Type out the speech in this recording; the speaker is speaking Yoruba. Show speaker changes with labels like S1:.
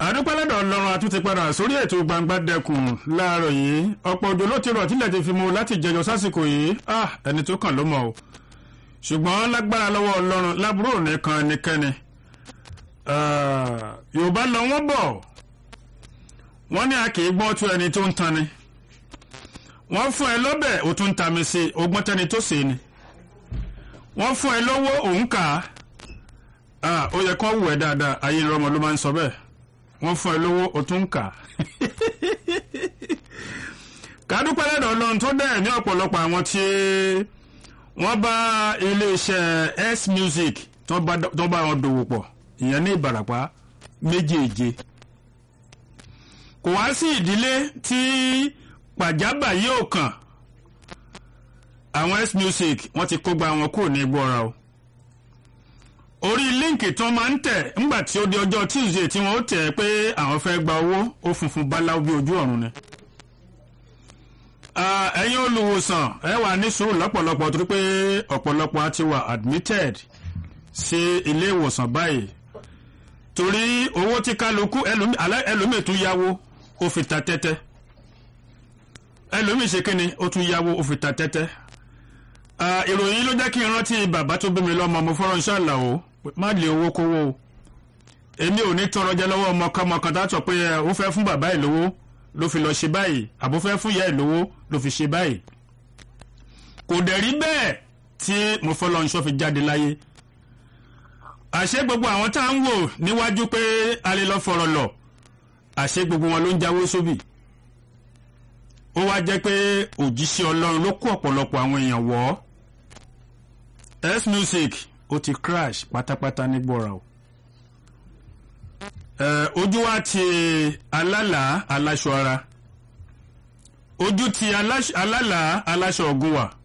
S1: àdúpẹ́lẹ́dọ̀ ọlọ́run àtúntì padà sórí ètò gbangba dẹkùn láàárọ̀ yìí ọ̀pọ̀ òjò ló ti rọ̀ tílẹ̀ ti fi mu láti jẹjọ sásìkò yìí ah ẹni tó kàn ló mọ̀ o ṣùgbọ́n lágbára lọ́wọ́ ọlọ́run lábúrò nìkan ẹnikẹ́ni yorùbá lọ wọ́n bọ̀ wọ́n ní a kì í gbọ́ tó ẹni tó ń tan ni wọ́n fún ẹ lọ́bẹ̀ ó tún ń ta mi sí ogbọ́n tẹni tó sè ni wọ́n fún ẹ lówó òun kà á ó yẹ kó wù ẹ́ dáadáa ayé ìrọmọ ló máa ń sọ bẹ́ẹ̀ wọ́n fún ẹ lówó o tún ń kà á. kádúpẹ́ lẹ́dọ̀ ọlọ́run tó dẹ̀ ní ọ̀pọ̀lọpọ̀ àwọn tí wọ́n bá iléeṣẹ́ s music tó bá wọn dòwò pọ̀ ìyẹn ní ìbàràpá méjèèje. kò wá sí ìdílé tí pàjábà yóò kàn àwọn s music wọ́n ti kó gba wọn kúrò ní igbóra o orí líǹkì tó máa ń tẹ̀ ńgbà tí ó di ọjọ́ tuesday tí wọ́n ó tẹ̀ pé àwọn fẹ́ gba owó ó funfun báláwo bí ojú ọ̀run ni. ẹ̀yin olùwòsàn ẹ wà ní sùúrù lọ́pọ̀lọpọ̀ torí pé ọ̀pọ̀lọpọ̀ á ti wà admitted sí ilé ìwòsàn báyìí torí owó tí kálukú ẹlòmíì tún yáwó ó fi ta tẹ́tẹ́ ẹlòmíì ṣe kíni ó tún yáwó ó fi ta tẹ́tẹ́ ìròyìn ló jẹ́ kí n rántí bàbá tó bí mi lọ́mọ mo fọ́rọ̀ ṣáàlà o má lè owó kówó o èmi ò ní tọrọ jẹ lọ́wọ́ ọmọkọ́mọ kan tá a sọ pé ó fẹ́ fún bàbá ẹ̀ lówó ló fi lọ ṣe báyìí àbó fẹ́ fún ìyá ẹ̀ lówó ló fi ṣe báyìí kò dẹ̀ rí bẹ́ẹ̀ tí mo fọ́lọ́ ń ṣọ́ fi jáde láyé àṣé gbogbo àwọn tá à ń wò níwájú pé a lè lọ fọ̀rọ̀ lọ àṣé gbogbo wọn ló ń jáwé sóbì ó wá jẹ́ pé òjíṣẹ́ ọlọ́run ló kó ọ̀pọ̀lọpọ̀ àwọn èèyàn wọ̀ ọ́ s music ó ti crash pátápátá ní gbọ́ra o ojú wa ti alálà aláṣọ ara ojú ti alálà aláṣọ ọ̀gùn wà